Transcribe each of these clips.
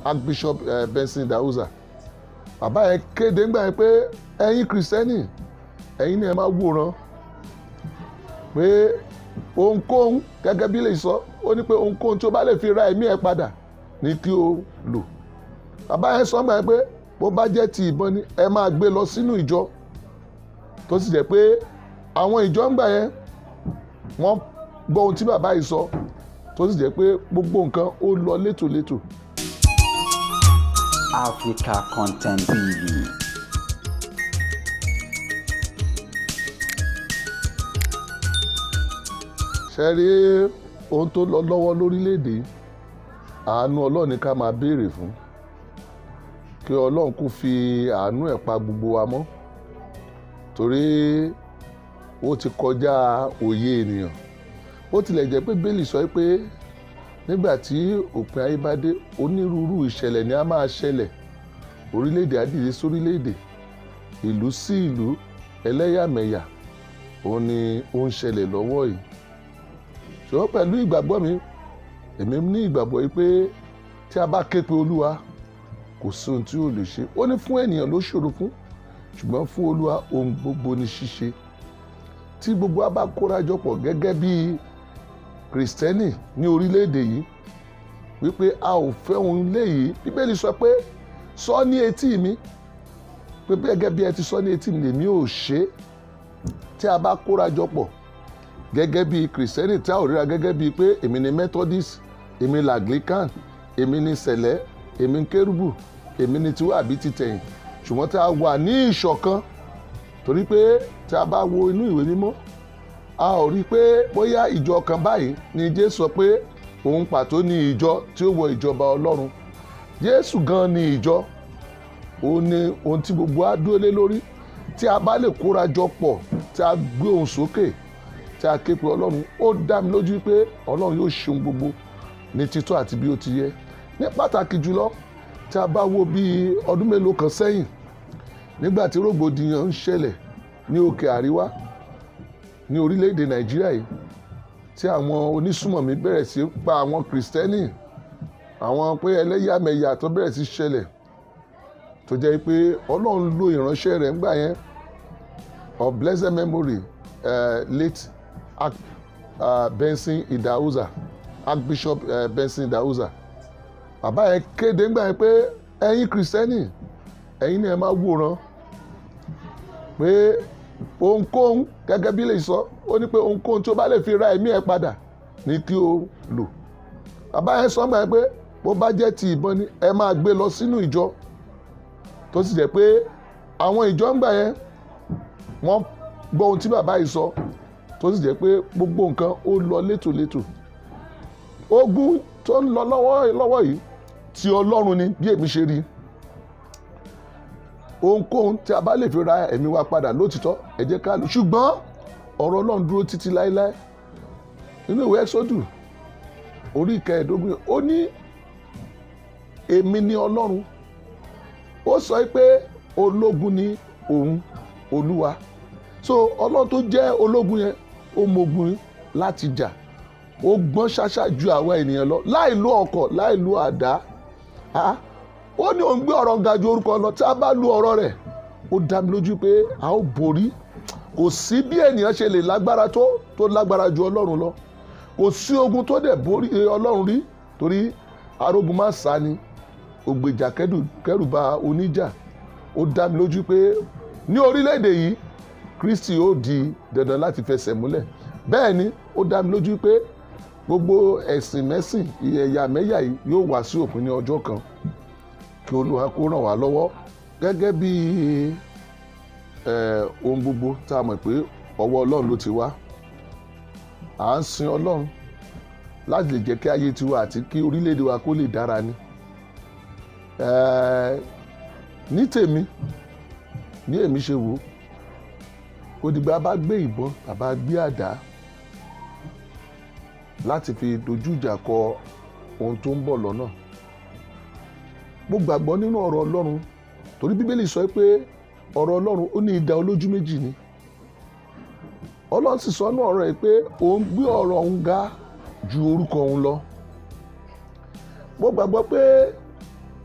archbishop uh, benson dauza bàbá yẹn kéde ńgbà yẹn pé ẹ̀yin kìrìsìtẹ́nì ẹ̀yin ni ẹ máa wòran pé ohunkóhun gẹ́gẹ́ bí lè sọ ó ní pé ohunkóhun tí o bá lè fi ra ẹ̀mí ẹ padà ní kí o lò bàbá yẹn sọ ńgbà yẹn pé bó bá jẹ́ ti ìbọn ni ẹ máa gbé lọ sínú ìjọ tó sì jẹ́ pé àwọn ìjọ ńgbà yẹn wọ́n gbọ́ ohun tí bàbá yìí sọ tó sì jẹ́ pé gbogbo nǹkan ó lọ létòlétò. Africa Content TV. ṣe rí ohun tó lọ lọ́wọ́ lórílẹ̀‐èdè yìí, àánú ọlọ́run ni ká máa béèrè fún kí ọlọ́run kò fi àánú ẹ̀ pa gbogbo wa mọ́ torí ó ti kọjá òye ènìyàn ó tilẹ̀ jẹ́ pé bẹ́ẹ̀lì sọ pé nígbà tí òpin ayé bá dé onírúurú ìṣẹ̀lẹ̀ ni a máa ṣẹlẹ̀ orílẹ̀-èdè á dìde sórílẹ̀-èdè ìlú sí ìlú ẹlẹ́yàmẹ̀yà òun ni ó ń ṣẹlẹ̀ lọ́wọ́ yìí ṣùgbọ́n pẹ̀lú ìgbàgbọ́ mi èmi ní ìgbàgbọ́ yìí pé tí a bá ké pe olúwa kò sí ohun tí ó lè ṣe ó ní fún ènìyàn ló ṣòro fún ṣùgbọ́n fún olúwa ohun gbogbo ní ṣíṣe tí gbogbo wa bá kóra jọ pọ̀ gẹ́gẹ́ bí kìrìsìtẹ́nì ní orílẹ̀-èdè yìí wípé a ò fẹ́ ohun léyìí bíbélì sọ pé sọ ní etí mi pé gẹ́gẹ́ bí ẹ ti sọ ní etí mi lèmi ò ṣe é tí a bá kóra jọ pọ̀ gẹ́gẹ́ bí kìrìsìtẹ́nì tí a ò ríra gẹ́gẹ́ bíi pé èmi ni methodist èmi ni anglican èmi ni sẹ̀lẹ̀ èmi ni kérúbù èmi ni tiwa àbí titẹ̀yìn ṣùgbọ́n tí a wà ní ìṣọ̀kan torí pé tí a bá wo inú ìwé mímọ́ a ò rí i pé bóyá ìjọ kan báyìí ni jésù sọ pé òun pàtó ni ìjọ tí ó wọ ìjọba ọlọ́run jésù gan ni ìjọ òun ni ohun tí gbogbo á dúró lé lórí tí a bá lè kóra jọ pọ̀ tí a gbé ohùn sókè tí a ké pe ọlọ́run ó dá mi lójú pé ọlọ́run yóò ṣe ohun gbogbo ní títọ́ àti bí ó ti yẹ ní pàtàkì jùlọ tí a bá wo bí ọdún mélòó kan sẹ́yìn nígbà tí rògbòdìyàn ń ṣẹlẹ̀ ní òkè àríwá ní orílẹ̀-èdè nàìjíríà yìí tí àwọn onísùmọ̀mí bẹ̀rẹ̀ sí pa àwọn kìrìsìtẹ́nì àwọn pé ẹlẹ́yàmẹ̀yà tó bẹ̀rẹ̀ sí ṣẹlẹ̀ tó jẹ́ pé ọlọ́run lo ìránṣẹ́ rẹ̀ ńgbà yẹn of blessed memory uh, late Arch, uh, Benson Idahosa Archbishop uh, Benson Idahosa bàbá yẹn kéde ńgbà yẹn pé ẹ̀yin kìrìsìtẹ́nì ẹ̀yin ni ẹ máa wòran pé ohunkóhun gẹ́gẹ́ bí lè sọ ó ní pé ohunkóhun tí ó bá lè fi ra ẹ̀mí ẹ̀ padà ní kí o lò bàbá yẹn sọ ńgbà yẹn pé bó bá jẹ́ ti ìbọn ni ẹ máa gbé lọ sínú ìjọ tó sì jẹ́ pé àwọn ìjọ ńgbà yẹn wọ́n gbọ́ ohun tí bàbá yìí sọ tó sì jẹ́ pé gbogbo nǹkan ó lọ létòlétò ogun tó ń lọ lọ́wọ́ lọ́wọ́ yìí ti ọlọ́run ni bí èmi ṣe rí ohunkóhun tí a bá lè fi ra ẹ̀mí wa padà lótìtọ́ ẹ jẹ́ ká lò ṣùgbọ́n ọ̀rọ̀ ọlọ́run dúró títí láéláé nínú ìwé ẹ́sọ́dù orí ìkẹẹ̀ẹ́dógún ó ní èmi ni ọlọ́run ó sọ pé ológun ni òun olúwa so ọlọ́run tó jẹ́ ológun yẹn ó mogun láti jà ó gbọ́n ṣáṣá ju àwa ènìyàn lọ láì lo ọkọ̀ láì lo àdá ó ní òun gbé ọ̀rọ̀ ga ju orúkọ lọ tí a bá lu ọ̀rọ̀ rẹ̀ ó dá mi lójú pé a ó borí kò sí bí ènìyàn ṣe lè lágbára tó tó lágbára ju ọlọ́run lọ kò sí ogun tó dẹ̀ borí ọlọ́run rí torí arógun má sá ni ògbèjà kẹrù bà oníjà ó dá mi lójú pé ní orílẹ̀-èdè yìí kristi ó di dandan láti fẹsẹ̀ múlẹ̀ bẹ́ẹ̀ ni ó dá mi lójú pé gbogbo ẹ̀sìn mẹ́sìn ẹ̀yà mẹ́yà yìí yóò wá sí òpin ní ọjọ́ kan kí olúwa kó ràn wá lọ́wọ́ gẹ́gẹ́ bí ohun gbogbo tá a mọ̀ pé ọwọ́ ọlọ́run ló ti wá à ń sin ọlọ́run láti lè jẹ́ kí ayé tiwa àti kí orílẹ̀-èdè wa kó lè dára ni ní tèmi ní èmi ṣe wò ó kò dìgbà bá gbé ìbọn bàbá gbé àdá láti fi dojú ìjà kọ ohun tó ń bọ̀ lọ́nà mo gbàgbọ́ nínú ọ̀rọ̀ ọlọ́run torí bíbélì sọ pé ọ̀rọ̀ ọlọ́run ó ní idà olójú méjì ni ọlọ́run sì sọ ní ọ̀rọ̀ ẹ̀ pé òun gbé ọ̀rọ̀ òun ga ju orúkọ òun lọ mo gbàgbọ́ pé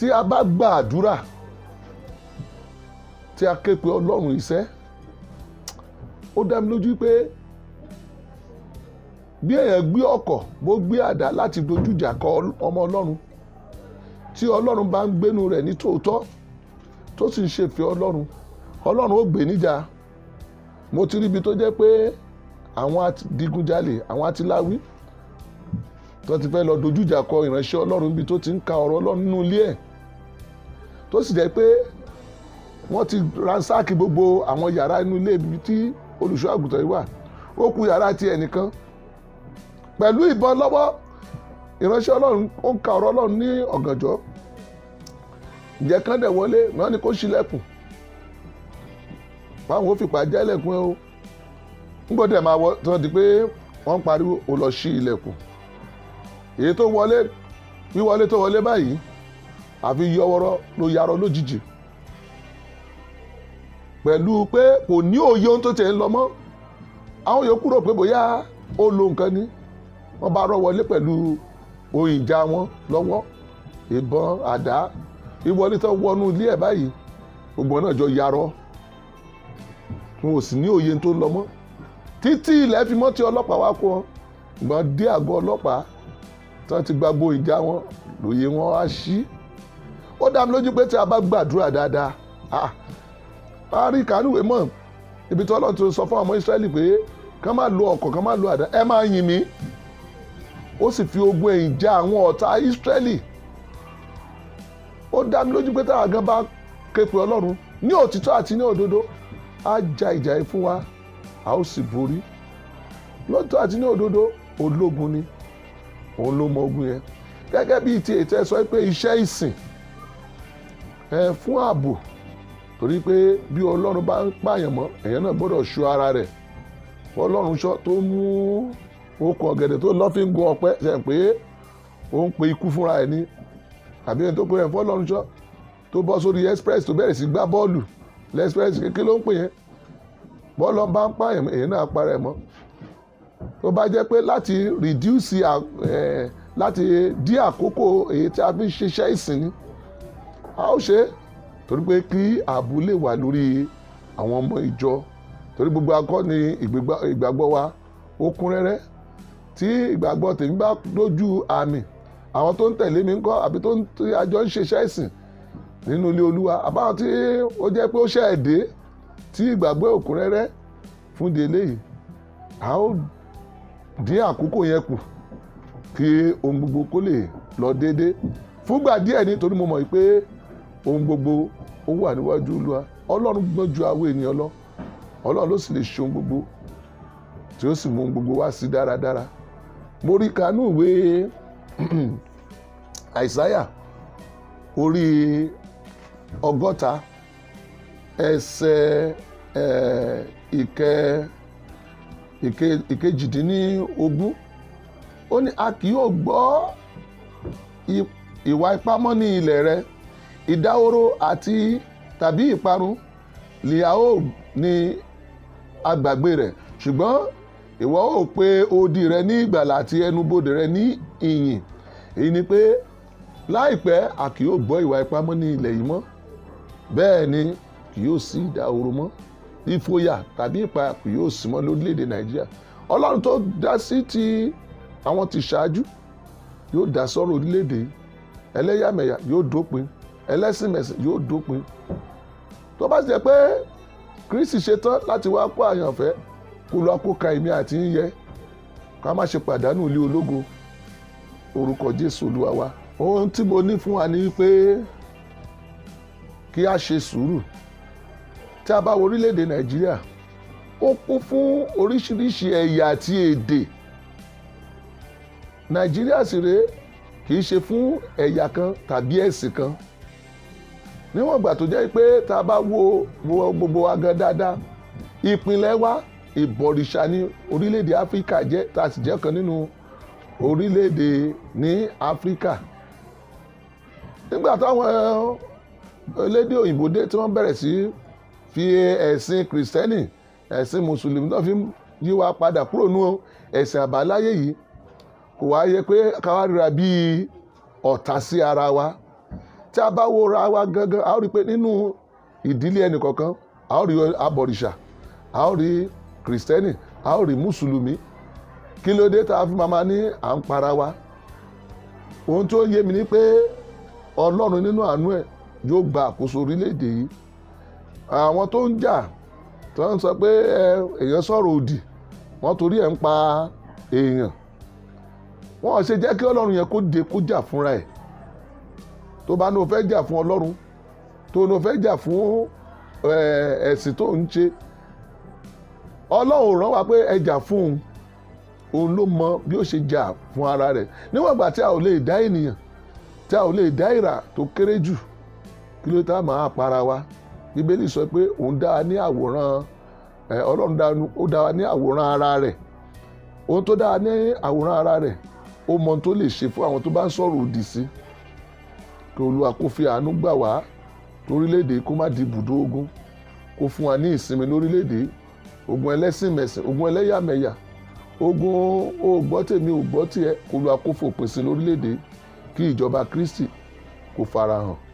tí a bá gba àdúrà tí a ké pe ọlọ́run iṣẹ́ ó dá mi lójú pé bí èèyàn gbé ọkọ̀ bó gbé àdá láti dojújà kọ ọmọ ọlọ́run tí ọlọ́run bá ń gbénu rẹ̀ ní tòótọ́ tó sì ń ṣèfẹ́ ọlọ́run ọlọ́run ó gbé níjà mo ti ríbi tó jẹ́ pé àwọn adigunjalè àwọn atiláwí tó ti fẹ́ lọ dojújà kọ ìránṣẹ́ ọlọ́run níbi tó ti ń ka ọ̀rọ̀ ọlọ́run nínú ilé ẹ̀ tó sì jẹ́ pé wọ́n ti ransáàkì gbogbo àwọn yàrá inú ilé ibi tí olùṣọ́ àgùntàn yìí wà ó kù yàrá ti ẹnìkan pẹ̀lú ìbọn lọ́wọ́ ìránṣẹ́ ọlọ́run ó ń ka ọ̀rọ̀ ọlọ́run ní ọ̀gànjọ́ ǹjẹ́ kán dẹ̀ wọlé náà ni kó ṣílẹ̀kùn báwọn ó fipá já ilẹ̀kùn ẹ o ńgbọ́dẹ̀ máa wọ tí wọ́n di pé wọ́n ń pariwo ó lọ ṣí ilẹ̀kùn èyí tó wọlé wíwọlé tó wọlé báyìí àfi yọwọ́rọ́ ló yarọ lójijì pẹ̀lú pé kò ní òye ohun tó tẹ̀ ń lọ mọ́ àwọn yòókù rò pé bóyá ó lo nǹkan ni wọ́n bá rọ́ wọlé pẹ̀lú ohun ìjà wọn lọ́wọ́ ìbọn àdá ìwọlé tó wọnú ilé ẹ̀ báyìí gbogbo náà jọ yarọ wọn ò sì ní òye tó ń lọ mọ́ títí ilẹ̀ fi mọ́ tí ọlọ́pàá wá kó wọn ìgbọ́n dé àgọ́ ọlọ́pàá tí wọ́n ti gba gbo ìjà wọn lòye wọn á ṣí ó dá mi lójú pé tí a bá gbàdúrà dáadáa ah a rí kánúwé mọ̀ ibi tí ọlọ́run ti sọ fún àwọn Ísírẹ́lì pé kán má lo ọ̀kọ̀ kán má lo àdá ẹ máa yìn mí ó sì fi ogun ẹ̀yìn já àwọn ọ̀tá Ísírẹ́lì ó dá mi lójú pé táwọn gan bá ké pe ọlọ́run ní òtítọ́ àti ní òdodo á ja ìjà yìí fún wa a ó sì borí lóòótọ́ àti ní òdodo ológun ni òun ló mọ ogun yẹn gẹ́gẹ́ bíi ti ètò ẹ̀ sọ pé iṣẹ́ ìsìn ẹ fún ààbò torí pé bí ọlọ́run bá ń pààyàn mọ́ èèyàn náà gbọ́dọ̀ ṣọ́ ara rẹ̀ ọlọ́run ṣọ́ tó mú okùn ọ̀gẹ̀dẹ̀ tó lọ́ fi ń gun ọ̀pẹ ṣe pé ó ń pe ikú fúnra ẹ̀ ní àbí ẹni tó pe ẹ̀ fún ọlọ́run ṣọ́ tó bọ́ sórí express tó bẹ̀rẹ̀ sí gbá bọ́ọ̀lù lẹ́spress kékeré ló ń pè yẹn bọ́ọ̀lù bá ń pààyàn èèyàn náà para ẹ̀ mọ́ tó bá jẹ́ pé láti reduce ẹ̀ láti dí àkókò èyí tí a fi ń ṣiṣẹ́ ìsìn ni a ó ṣe é torí pé kí ààbò lè wà lórí àwọn ọmọ ìjọ torí gbogbo akọ́ ni ìgbàgbọ́ wa ó kún rẹ́rẹ́ tí ìgbàgbọ́ tèmi bá lójú àmì àwọn tó ń tẹ̀lé mi ń kọ́ àbí tó ń tí àjọ ń ṣiṣẹ́ ìsìn nínú ilé olúwa àbáwọn tí ó jẹ́ pé ó ṣe ẹ̀dẹ́ tí ìgbàgbọ́ ò kún rẹ́rẹ́ fún di eléyìí a ó dín àkókò yẹn kù kí ohun gbogbo kó lè lọ déédéé fúngbà díẹ̀ nítorí mo mọ̀ pé ohun gbogbo ó wà níwájú olúwa ọlọ́run gbọ́n ju àwọn ènìyàn lọ ọlọ́run ló sì lè ṣe ohun gbogbo tí ó sì mú ohun gbogbo wá sí dáradára mo rí kanú ìwé àìsáyà orí ọgọ́ta ẹsẹ̀ ìkẹ ìkẹ ìkejìdínlógún ó ní a kì yóò gbọ́ ìwà ipá mọ́ ní ilẹ̀ rẹ ìdáhóró àti tàbí ìparun lìyàwó ní agbàgbé rẹ̀ ṣùgbọ́n ìwọ ó pe odi rẹ ní ìgbàlà àti ẹnubodè rẹ ní ìyìn èyí ni pé láìpẹ́ a kì yóò gbọ́ ìwà ipá mọ́ ní ilẹ̀ yìí mọ́ bẹ́ẹ̀ ni kì yóò sí ìdáhóró mọ́ ìfòyà tàbí ìpayà kì yóò sí mọ́ lórílẹ̀‐èdè nàìjíríà ọlọ́run tó dá sí ti àwọn ti ṣáájú yóò dá sọ́rọ̀ orílẹ̀‐èdè yìí ẹlẹ́yàmẹ̀yà yóò dópin ẹlẹ́sìnmẹ̀sìn yóò dópin tó bá jẹ́ pé kristi ṣetán láti wá kó àyànfẹ́ kó lọ kó ka èmi àti ń yẹ ká má ṣe pàdánù ilé ológo orúkọ jésù olúwa wa ohun tí mo ní fún wa ni pé kí a ṣe sùúrù tí a bá wo orílẹ̀-èdè nàìjíríà ó kún fún oríṣiríṣi ẹ̀yà àti èdè nàìjíríà sì rèé kì í ṣe fún ẹ̀yà kan tàbí ẹ̀sìn kan níwọ̀n ìgbà tó jẹ́ pé tá a bá wo wo gbogbo wa gan dáadáa ìpínlẹ̀ wa ìbọ̀rìṣà ní orílẹ̀-èdè áfíríkà jẹ́ tá a sì jẹ́ kan nínú orílẹ̀-èdè ní áfíríkà nígbà táwọn elédè òyìnbó dé tí wọ́n bẹ̀rẹ̀ sí fi ẹ̀sìn kìrìsìtẹ́nì ẹ̀sìn mùsùlùmí náà fi yí wa padà kúrò nú ẹ̀sìn àbáláyé yìí kò wá yẹ pé káwá ríra bíi ọ̀tá sí ara wa tí a bá wo ra wa gangan a ó rí i pé nínú ìdílé ẹnìkọ̀ọ̀kan a ó rí abọ̀rìṣà a ó rí kìrìsìtẹ́nì a ó rí mùsùlùmí kí ló dé tá a fi máa ma ní à ń para wa ohun tó yé mi ni pé ọlọ́run nínú àánú ẹ̀ yóò gba àkóso orílẹ̀-èdè yìí àwọn tó ń jà tó ń sọ pé ẹ èèyàn sọ̀rọ̀ òdì wọ́n torí ẹ̀ ń pa èèyàn wọ́n ṣe jẹ́ kí ọlọ́run yẹn kó de kó jà fúnra ẹ̀ tó bá ní o fẹ́ jà fún ọlọ́run tó ní o fẹ́ jà fún ẹ, ẹ̀sìn tó ń ṣe ọlọ́run rán wa pé ẹ jà fún òun òun ló mọ bí ó ṣe jà fún ara rẹ̀ níwọ̀n ìgbà tí a ò lè dá ènìyàn tí a ò lè dá ìrà tó kéré jù kí ló tá a máa para wa bíbélì sọ pé òun dá a ní àwòrán ẹ, ọlọ́run dá ó dá wa ní àwòrán ara rẹ̀ ohun tó dá a ní àwòrán ara rẹ̀ ó mọ ohun tó lè ṣe fún àwọn tó bá ń sọ̀rọ̀ òdì sí kí olúwa kó fi àánú gbà wá lórílẹ̀‐èdè kó má di ibùdó ogun kó fún wa ní ìsinmi lórílẹ̀‐èdè ogun ẹlẹ́sìnmẹ̀sìn ogun ẹlẹ́yàmẹ̀yà ogun o gbọ́ tèmi ò gbọ́ tiẹ̀ kó olúwa kó fòpin sí lórílẹ̀‐èdè kí ìjọba kristi kó farahàn